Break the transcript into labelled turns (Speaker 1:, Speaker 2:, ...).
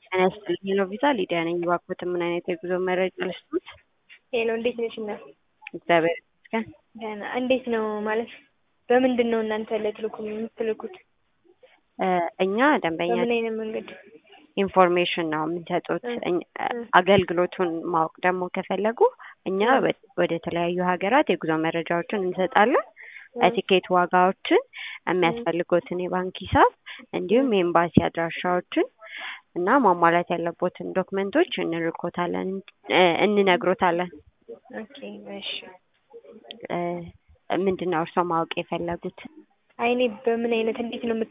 Speaker 1: ጤና ይስጥልኝ ሄሎ ቪዛ ሊዲያ ነኝ። እባክዎት ምን አይነት የጉዞ መረጃ ልስጥዎት?
Speaker 2: ሄሎ እንዴት ነሽ እናት?
Speaker 1: እግዚአብሔር ይመስገን።
Speaker 2: ደህና። እንዴት ነው ማለት በምንድን ነው እናንተ ልትልኩ የምትልኩት?
Speaker 1: እ እኛ ደንበኛ
Speaker 2: በምን አይነት መንገድ?
Speaker 1: ኢንፎርሜሽን ነው የምንሰጡት። እኛ- አገልግሎቱን ማወቅ ደግሞ ከፈለጉ እኛ ወ- ወደ ተለያዩ ሀገራት የጉዞ መረጃዎችን እንሰጣለን። የቲኬት ዋጋዎችን፣ የሚያስፈልጎትን የባንክ ሂሳብ እንዲሁም የኤምባሲ አድራሻዎችን እና ማሟላት ያለቦትን ዶክመንቶች እንልኮታለን እ እንነግሮታለን።
Speaker 2: ኦኬ እሺ።
Speaker 1: እ ምንድን ነው እርስዎ ማወቅ የፈለጉት?
Speaker 2: አይ እኔ በምን አይነት እንዴት ነው